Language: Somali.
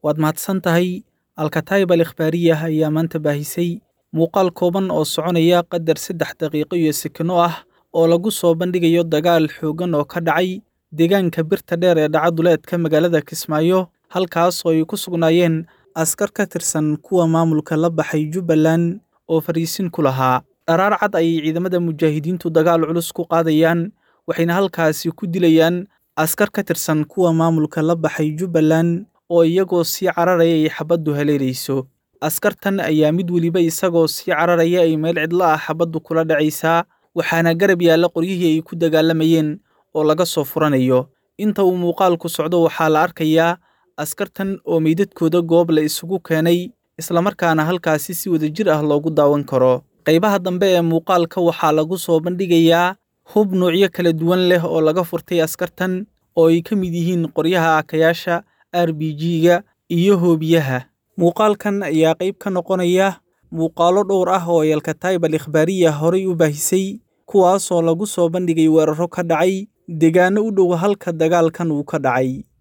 waad mahadsan tahay alkataib al ikhbaariyah ayaa maanta baahisay muuqaal kooban oo soconaya qadar saddex daqiiqo iyo sekino ah oo lagu soo bandhigayo dagaal xooggan oo ka dhacay deegaanka birta dheer ee dhaca duleedka magaalada kismaayo halkaas oo ay ku sugnaayeen askar ka tirsan kuwa maamulka la baxay jubbaland oo fariisin ku lahaa dharaar cad ayay ciidamada mujaahidiintu dagaal culus ku qaadayaan waxayna halkaasi ku dilayaan askar ka tirsan kuwa maamulka la baxay jubbaland oo iyagoo sii cararaya ay xabaddu haleelayso askartan ayaa mid weliba isagoo sii cararaya ay meel cidlo ah xabaddu kula dhacaysaa waxaana garab yaalla qoryihii ay ku dagaalamayeen oo laga soo furanayo inta uu muuqaalku socdo waxaa la arkayaa askartan oo meydadkooda goob la isugu keenay islamarkaana halkaasi si wadajir ah loogu daawan karo qaybaha dambe ee muuqaalka waxaa lagu soo bandhigayaa hub nuucyo kala duwan leh oo laga furtay askartan oo ay ka mid yihiin qoryaha akayaasha r b g-ga iyo hoobiyaha muuqaalkan ayaa qayb ka noqonaya muuqaalo dhowr ah oo yalkataib al ikhbaariya horay u baahisay kuwaasoo lagu soo bandhigay weeraro ka dhacay deegaano u dhow halka dagaalkan uu ka dhacay